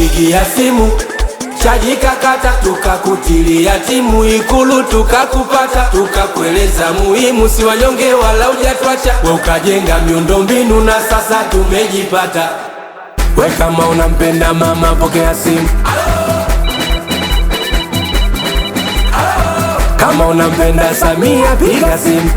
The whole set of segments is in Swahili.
Tulikupigia simu chaji kakata, tukakutilia timu Ikulu tukakupata, tukakueleza muhimu, si wanyonge wala ujatwacha, we ukajenga miundombinu na sasa tumejipata. We kama unampenda mama, pokea simu. Kama unampenda Samia, piga simu.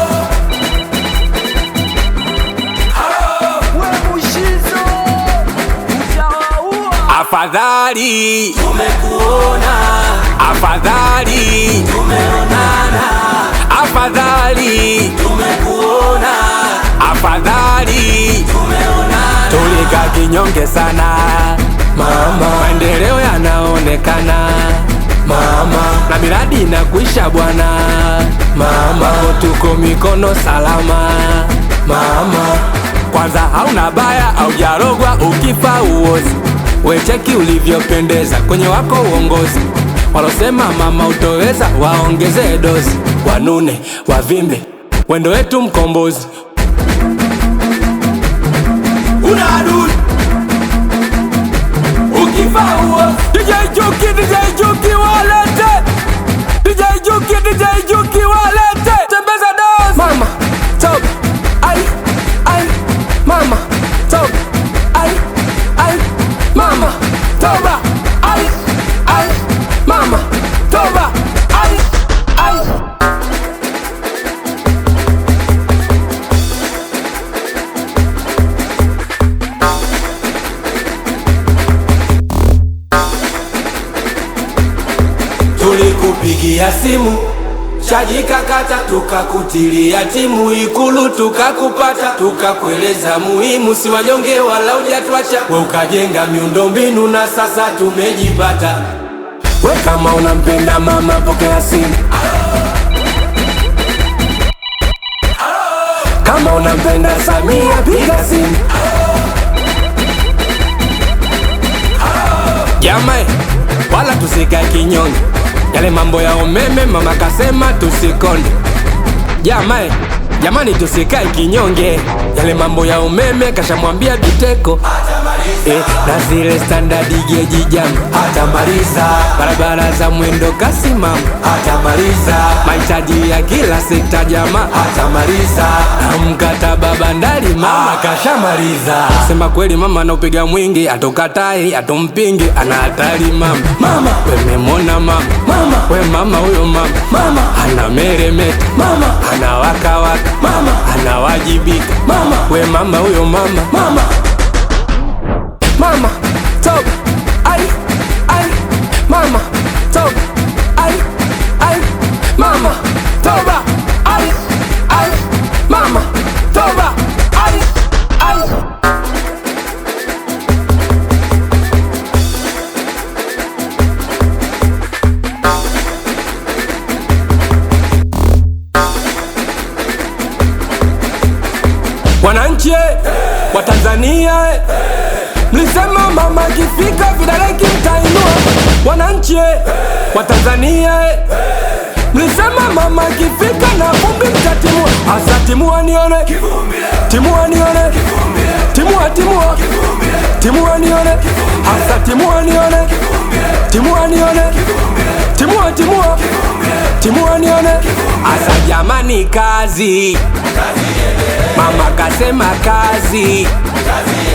Afadhali tumekuona, afadhali tumeonana, afadhali tumekuona, afadhali tumeonana. Tulika kinyonge sana mama, maendeleo yanaonekana mama, na miradi inakuisha bwana mama, tuko mikono salama mama. Kwanza hauna baya, haujarogwa ukifa uozi Wecheki ulivyopendeza kwenye wako uongozi. Walosema mama utoweza, waongeze dozi, wanune wavimbe, wendo wetu mkombozi. Una adui ukifa uozi. DJ Juki, DJ Juki walete, DJ Juki, DJ Juki walete, tembeza dozi. Mama top, ai ai, mama top, ai ai Mama toba ai ai mama toba ai ai Tulikupigia simu chaji kakata, tukakutilia timu Ikulu tukakupata, tukakueleza muhimu, si wanyonge wala ujatwacha, we ukajenga miundombinu na sasa tumejipata. We kama unampenda mama, pokea simu. Kama unampenda Samia, piga simu. Jamani, wala tusikae kinyonge yale mambo ya umeme mama kasema tusikonde. Jamani, jamani tusikae kinyonge. Yale mambo ya umeme kashamwambia Biteko eh, na zile standard geji jam hatamaliza. Barabara za mwendo kasi mama hatamaliza. Mahitaji ya kila sekta jamaa hatamaliza. Na mkataba bandari mama kashamaliza. Sema kweli mama anaupiga mwingi, atokatai atompingi, ana hatari mama. Mama wememona mama, mama we mama huyo mama, mama ana meremeta, mama ana waka waka, mama anawajibika, mama we mama huyo mama, mama mama top ai ai mama top ai ai mama toba ai ai mama toba ai ai Wananchi eh, wa Tanzania eh, mlisema mama akifika vidole kimtainua. Wananchi eh, wa Tanzania eh, mlisema mama akifika na vumbi mtatimua. Asa timua nione, timua nione, timua timua, timua nione, asa timua nione, timua nione, timua timua, timua nione, asa jamani, kazi mama kasema kazi